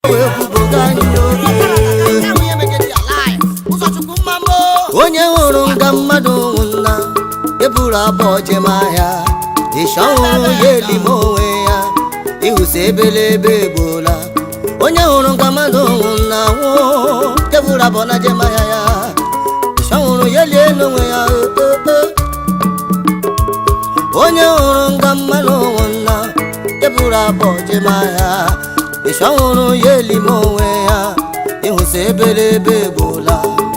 wee kwuboga anyị oge onye hụrụ nga mmadụ nwụna eburu abụọ jem ahịa ịsha nwụrụ ya elime onwe ya ịhụsi ebelebe egbola onye hụrụ nga mmadụ nwụna nwụọ eburu abụọ na jem ahịa ya ịsha nwụrụ ya elie n'onwe ya o, o, o. onye hụrụ nga mmanụ nwụna eburu abụọ jem ahịa ịsha nwụrụ ya elime onwe ya ịhụsi ebelebe egbola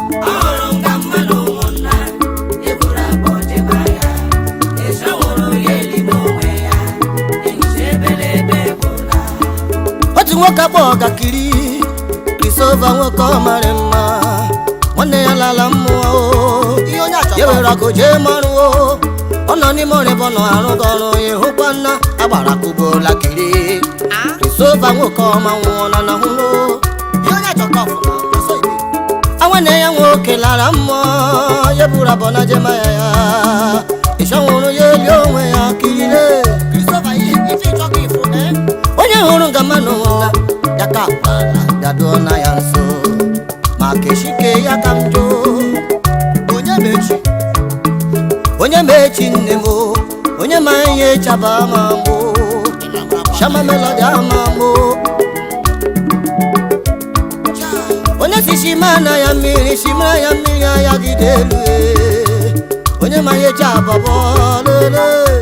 otu nwoke akpọ ọgakiri krisova nwoke ọ mara mma nwanne ya lala mmụọ o. ya were akụ jee mọrụ o. ọ nọ n'ime ọrịbọ nọ arụghị ọrụ ya hụkwa nna agbara kụbola kiri krisova nwoke ọma nwụọ na na hụrụ nwanne ya nwoke lara mmụọ ya buru abọ na jema ya ya ịchọ nwụrụ ya eli onwe ya kirire onye hụrụ nga mmanụ nwụna ya ka akpala gaduo na ya nso ma keshike ya ka m jụ onye mechi onye mechi nne m o, onye ma ihe chaba ma mụ shama melodi ama mụ onye si shimana ya mmiri shimara ya mmiri ya gide elu e. onye ma ihe chabọbọ lele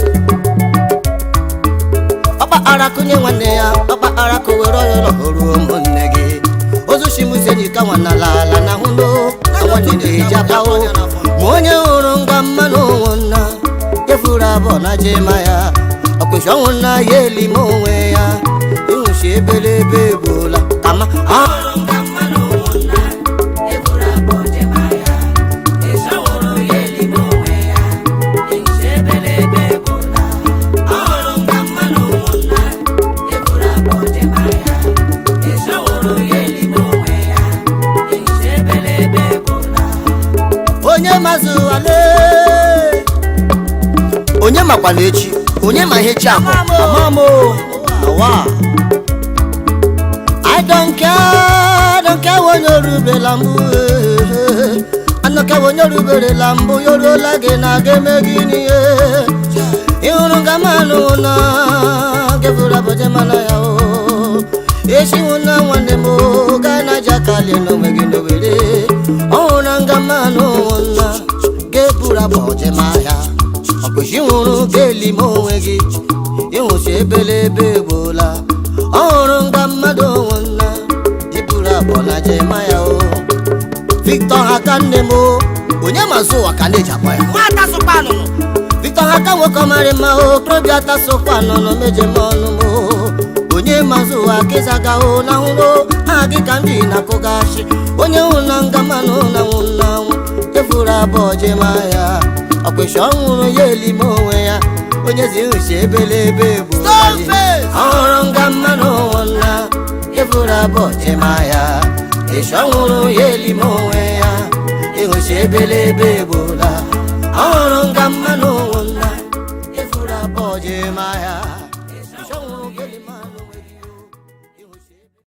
ọkpa arakụnye nwanne ya ọkpa arakụ were ọyọrọ ruo ụmụnne gị ozu shimusenyi ka nwanna lala na hụlo nwanne na-eji abawo ma onye hụrụ nga mmanụ ụmụnna efuru abụọ na jema ya ọkpụchi ọnwụ na ya elime onwe ya ịhụchi ebelebe egbola kama ahụ onye mazụ wale onye makwana echi onye ma ihe chi ahụ amamo awa I don't care, I don't care onye orubela mbụ eh, anọka onye oruberela mbụ yoruola gị na aga eme gị n'ihe ịhụrụ nga manụ na gefuru abụje mana ya o echiwu na nwanne m o, gaa na jakalie n'onwe gị n'owere ọhụrụ nga mmanụ na ga-eburu abụje ma ahịa ọkpụchi nwụrụ ga-eli m onwe gị ịhụchi ebelebe egbola ọhụrụ nga mmadụ nwụna iburu abụọ na jema ya o victor haka nne m o onye mazụ ụwa ka na-eji akpọ ya victor haka nwoke ọmarị mma o okorobịa tasokwa nọnọ meje m ọnụ m o onye mazụ ụwa kezaga o na hụrụ ha gị ka ndị na-akụgashi onye hụ na nga mmanụ na nwụ na nwụ efuru abụọ jema ya ọkpụchi ọhụrụ ya elime onwe ya onye zi nhuchi ebelebe egbu ọhụrụ nga mmanụ nwụna efuru abụọ jema ya ịchọ nwụrụ ya elime onwe ya ịhụchi ebelebe egbola ọhụrụ nga mmanụ